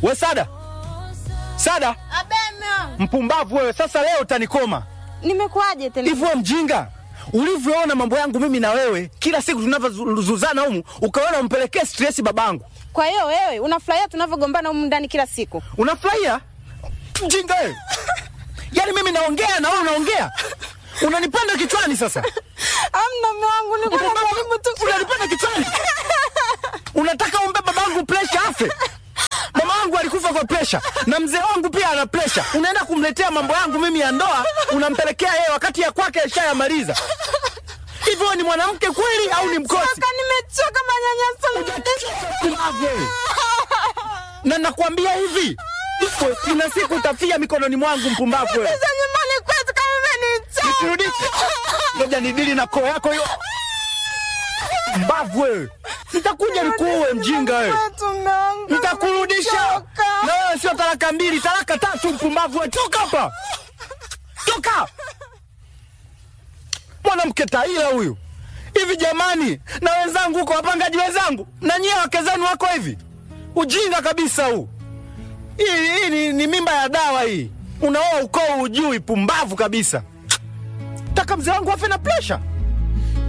We Sada, Sada, Abe mume wangu. mpumbavu wewe! Sasa leo utanikoma Nimekuaje tena? hivi. Wewe mjinga, ulivyoona mambo yangu mimi na wewe, kila siku tunavyozuzana humu, ukaona umpelekee stress babangu. Kwa hiyo wewe unafurahia tunavyogombana humu ndani kila siku? Unafurahia mjinga wewe? Yaani mimi naongea na wewe unaongea, unanipanda kichwani sasa. Amna mume wangu, niko najaribu tu. Unanipanda kichwani, unataka umbe babangu presha afe. Mama wangu alikufa kwa presha na mzee wangu pia ana presha. Unaenda kumletea mambo yangu mimi ya ndoa, unampelekea yeye wakati ya kwake ashayamaliza. Hivyo ni mwanamke kweli au ni mkosi? Choka, nimechoka manyanyaso. Pumbavu wewe. na nakwambia hivi, iko ina siku utafia mikononi mwangu, mpumbavu wewe. Sasa nyumbani kwetu kama umenichoka. Nisirudishe. Ngoja nidili na koo yako hiyo. Mbavu wewe. Nitakuja nikuue mjinga wewe. Kwetu mume wangu. Nitakurudisha. Nimechoka. Na wewe sio talaka mbili, talaka tatu mpumbavu wewe. Toka hapa. Toka. Mwanamke taila huyu. Hivi jamani, na wenzangu huko wapangaji wenzangu, na nyie wake zenu wako hivi. Ujinga kabisa huu. Hii, hii ni, ni mimba ya dawa hii. Unaoa ukoo ujui, pumbavu kabisa. Taka mzee wangu afe na presha.